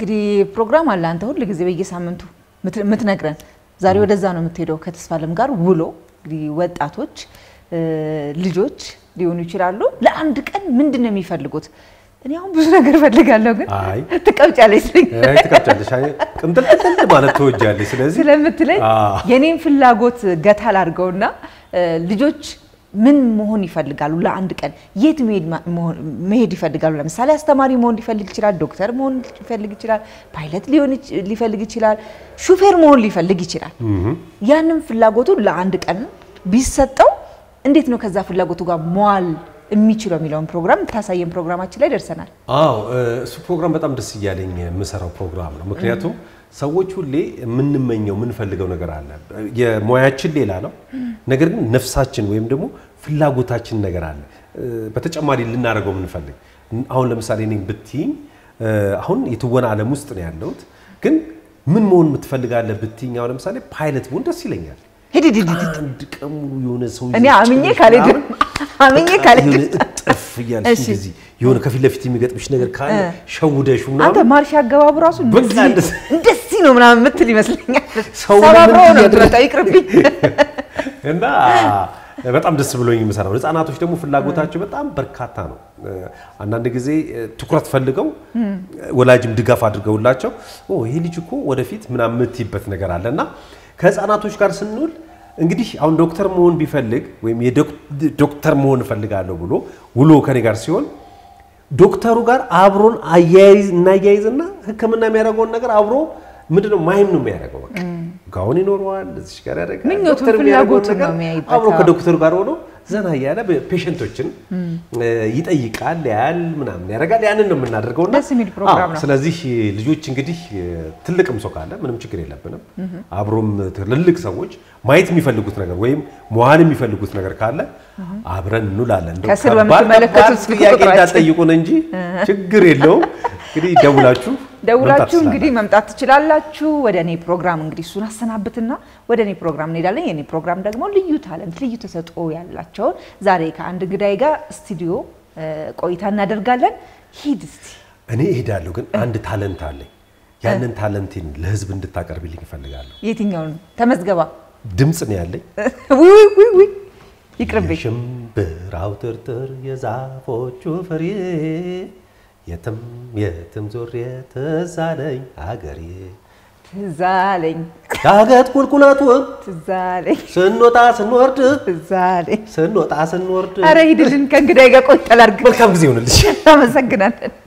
እንግዲህ ፕሮግራም አለ አንተ ሁል ጊዜ በየሳምንቱ ምት- የምትነግረን ዛሬ ወደዛ ነው የምትሄደው ከተስፋ አለም ጋር ውሎ እንግዲህ ወጣቶች እ፣ ልጆች ሊሆኑ ይችላሉ ለአንድ ቀን ምንድን ነው የሚፈልጉት እኔ አሁን ብዙ ነገር ፈልጋለሁ ግን አይ ትቀውጫለች ስለኝ አይ ትቀጫለሽ። አይ ቅምጥልጥል ማለት ትወጃለሽ። ስለዚህ ስለምትለኝ አዎ። የኔን ፍላጎት ገታ ላድርገውና እ፣ ልጆች ምን መሆን ይፈልጋሉ? ለአንድ ቀን የት መሄድ ማ- መሆን- መሄድ ይፈልጋሉ? ለምሳሌ አስተማሪ መሆን ሊፈልግ ይችላል፣ ዶክተር መሆን ሊፈልግ ይችላል፣ ፓይለት ሊሆን ይች- ሊፈልግ ይችላል፣ ሹፌር መሆን ሊፈልግ ይችላል። ያንን ፍላጎቱ ለአንድ ቀን ቢሰጠው እንዴት ነው ከዛ ፍላጎቱ ጋር መዋል የሚችለው የሚለውን ፕሮግራም ታሳየን ፕሮግራማችን ላይ ደርሰናል። አዎ እሱ ፕሮግራም በጣም ደስ እያለኝ የምሰራው ፕሮግራም ነው። ምክንያቱም ሰዎች ሁሌ የምንመኘው የምንፈልገው ነገር አለ። የሙያችን ሌላ ነው፣ ነገር ግን ነፍሳችን ወይም ደግሞ ፍላጎታችን ነገር አለ። በተጨማሪ ልናደርገው የምንፈልግ አሁን ለምሳሌ እኔ ብትይኝ አሁን የትወና ዓለም ውስጥ ነው ያለሁት፣ ግን ምን መሆን የምትፈልጋለህ ብትይኝ አሁን ለምሳሌ ፓይለት ብሆን ደስ ይለኛል። ሂድ ሂድ ሂድ ሂድ። አንድ ቀን ሙሉ የሆነ ሰው እኔ ይዘሽ አምኜ ጭነሽ ካልሄድን ምናምን አምኜ በቃ ካልሄድን የሆነ እጥፍ እያልሽ እሺ። እንደዚህ የሆነ ከፊት ለፊት የሚገጥምሽ ነገር ካለ እ። ሸውደሽ አንተ ምናምን ማርሽ አገባቡ ራሱ በቃ እንደዚህ እንደዚህ- እንደዚህ ነው ምናምን የምትል ይመስለኛል። ሰው ሰባብሮ ምን ነው እያደረገ- የምትመጣው። ይቅርብኝ። እና በጣም ደስ ብሎኝ የምሰራው ህጻናቶች ደግሞ ፍላጎታቸው በጣም በርካታ ነው። አንዳንድ ጊዜ ትኩረት ፈልገው ወላጅም ድጋፍ አድርገውላቸው ኦ ይሄ ልጅ እኮ ወደፊት ምናምን የምትይበት ነገር አለ እና ከህፃናቶች ጋር ስንውል እንግዲህ አሁን ዶክተር መሆን ቢፈልግ ወይም የዶክ- ዶክተር መሆን እፈልጋለሁ ብሎ ውሎ ከኔ ጋር ሲሆን ዶክተሩ ጋር አብሮን አያይዝ እናያይዝና ሕክምና የሚያደርገውን ነገር አብሮ ምንድነው ማይም ነው የሚያደርገው። በቃ ጋውን ይኖረዋል እዚች ጋር ያደርጋል። ምኞቱን ዶክተር የሚያደርገውን ፍላጎቱን ነገር ነው የሚያይበት። አብሮ አዎ። ከዶክተሩ ጋር ሆኖ ዘና እያለ ፔሸንቶችን ይጠይቃል፣ ያያል፣ ምናምን ያደርጋል። ያንን ነው የምናደርገው እና ደስ የሚል ፕሮግራም አዎ፣ ነው። ስለዚህ ልጆች እንግዲህ ትልቅም ሰው ካለ ምንም ችግር የለብንም። አብሮም ትልልቅ ሰዎች ማየት የሚፈልጉት ነገር ወይም መዋል የሚፈልጉት ነገር ካለ አብረን እንውላለን። እንደው ከስር ከባድ በምትመለከቱት ከባድ ስልክ ጥያቄ ቁጥራችን። እንዳትጠይቁን እንጂ ችግር የለውም። እንግዲህ ደውላችሁ መምጣት ደውላችሁ ትችላላችሁ። እንግዲህ መምጣት ትችላላችሁ። ወደ እኔ ፕሮግራም እንግዲህ እሱን አሰናብትና ወደ እኔ ፕሮግራም እንሄዳለን። የኔ ፕሮግራም ደግሞ ልዩ ታለንት፣ ልዩ ተሰጥኦ ያላቸውን ዛሬ ከአንድ እንግዳይ ጋር ስቱዲዮ እ፣ ቆይታ እናደርጋለን። ሂድ እስቲ እኔ እሄዳለሁ፣ ግን አንድ ታለንት አለኝ። ያንን ታለንቴን ለህዝብ እንድታቀርብልኝ እፈልጋለሁ። የትኛውን ተመዝገባ? ድምፅ ነው ያለኝ። ውይ ውይ ውይ ውይ ይቅርብኝ። የሽምብራው ጥርጥር የዛፎቹ ፍሬ የትም የትም ዞሬ ትዝ አለኝ አገሬ ትዝ አለኝ ዳገት ቁልቁለቱን ትዝ አለኝ ስንወጣ ስንወርድ ትዝ አለኝ። ስንወጣ ስንወርድ ኧረ ሂድልን ከእንግዳይ ጋር ቆይታ ላድርግ። መልካም ጊዜ ይሆንልሽ። እናመሰግናለን።